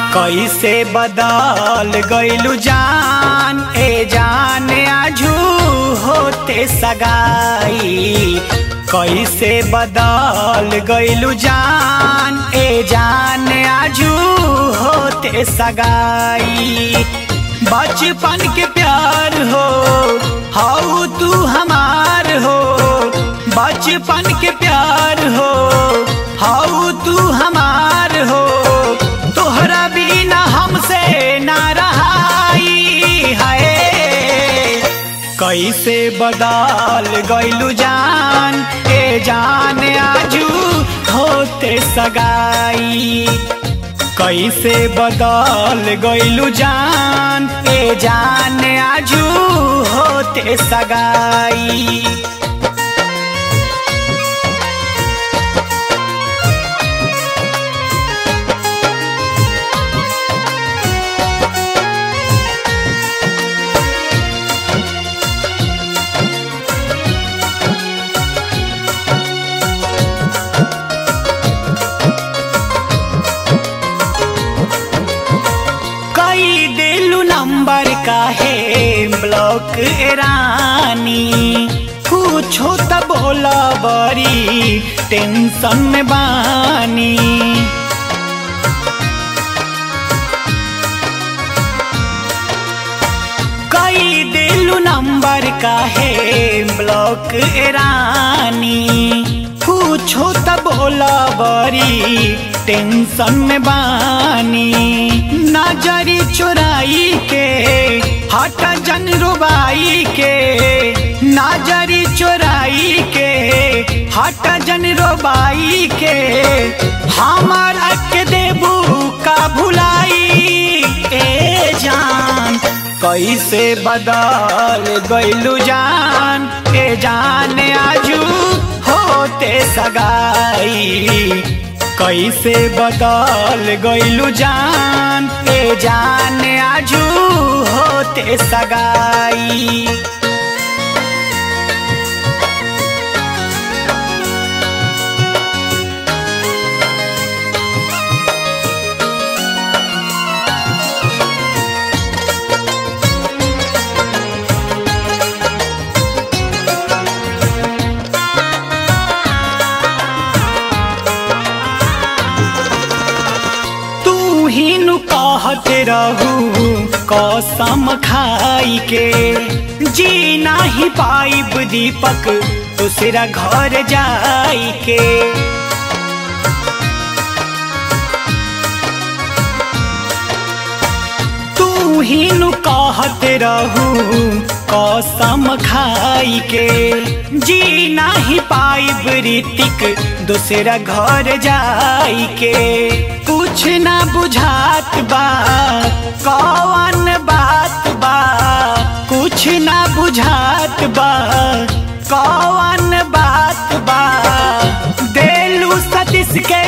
कैसे बदल गइलू जान ए जान आजू होते सगाई कैसे बदल गइलू जान ए जान आजू होते सगाई बचपन के प्यार हो हाउ तू हमार हो बचपन के प्यार हो हाउ तू हमार हो तोहरा बिना हमसे ना रहाई है कैसे बदल गइलू जान ए जान आजू होते सगाई कैसे बदल गइलू जान ए जान आजू होते सगाई कई दिलू नंबर का है ब्लॉक रानी पूछो त बोला बड़ी टेंशन में बानी कई दिलू नंबर का है ब्लॉक रानी पूछो त बोला बड़ी टेंशन में बानी नजरी चुराई के हट जन रुबाई के नजरी चुराई के हट जन रुबाई के हमारा के देबू का भुलाई ए जान कैसे बदल गइलू जान ए जान आजू होते सगाई कैसे बदल गइलू जान ए जान आजू होते सगाई तू ही नु कहत रहू कसम खाई के जी नाही पाइब दीपक दूसरा घर जाई के तू ही नु कहत रहू कसम खाई के जी नाही पाइब ऋतिक दूसरा घर जाई के कुछ ना बुझात बा कौन बात बा कुछ ना बुझात बा कौन बात बा देलू सतीश के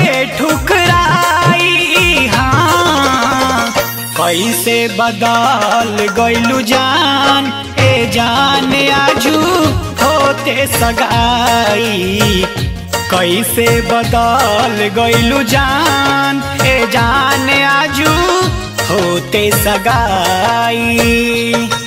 ठुकराई हाँ कैसे बदल गइलू जान ए जान आजू होते सगाई कैसे बदल गइलू जान ए जान आजू होते सगाई